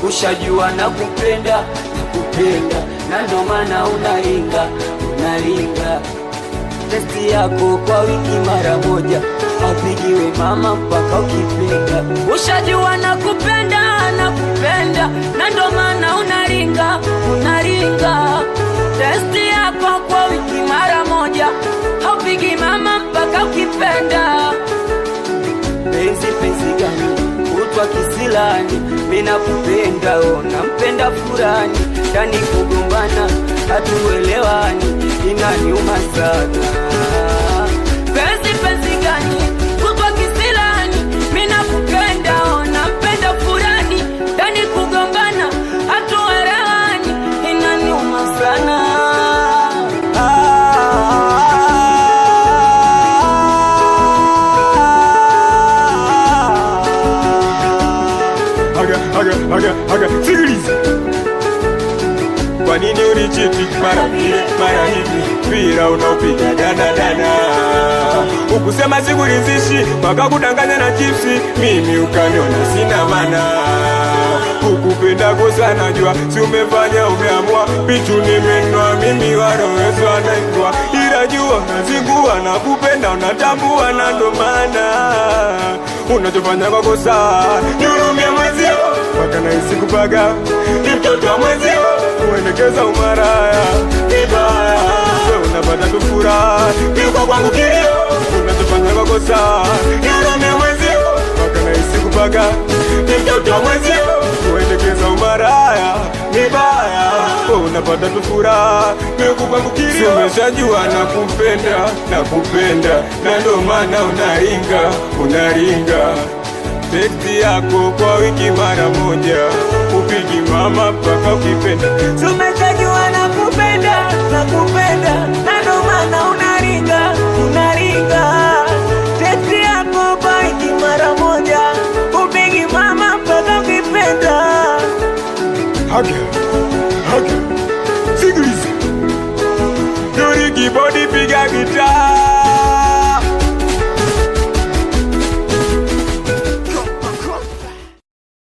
ushajua na kupenda na kupenda, na ndo maana unaringa unaringa. Testi yako kwa wiki mara moja, apigiwe mama mpaka ukipenda. Ushajua na kupenda na kupenda, na ndo maana unaringa unaringa. Testi yako kwa wiki mara moja, haupigi mama mpaka ukipenda. Penzi penzi gani utwa kisilani, mina kupenda oh, nampenda furani, ndani kugombana hatuelewani, inaniuma sana. Penzi penzi gani utwa kisilani, mina kupenda oh, nampenda furani, ndani kugombana hatuelewani, inaniuma sana. Haga, haga, haga, haga, sikiliza. Kwa nini unichiti mara vile mara hivi, mpira unaopiga danadana, ukusema sikuridhishi, wakakudanganya na chipsi, mimi ukaniona sina mana ukupenda sana jua, si umefanya umeamua, pichu nimenwa mimi warowezo anaitwa, ila jua unazingua na kupenda unatambua, na ndo maana unachofanya kwa kosa nihurumia mwezio, mpaka nahisi kupaga ni mtoto wa mwezio, kuendekeza umaraya vibaya, we unapata tu furaha, kiuka kwangu kilio, unachofanya kwa kosa nihurumia mwezio, mpaka nahisi kupaga ni mtoto wa mwezio, kuendekeza umaraya vibaya, we unapata tu furaha, kiuka kwangu kilio, umeshajua na kupenda na kupenda, na ndo maana unaringa unaringa teksti yako kwa wiki mara moja, upigi mama mpaka ukipenda. Tumechajua na kupenda na kupenda, na ndo maana unaringa unaringa. Teksti yako kwa wiki mara moja, upigi mama mpaka ukipenda. Haga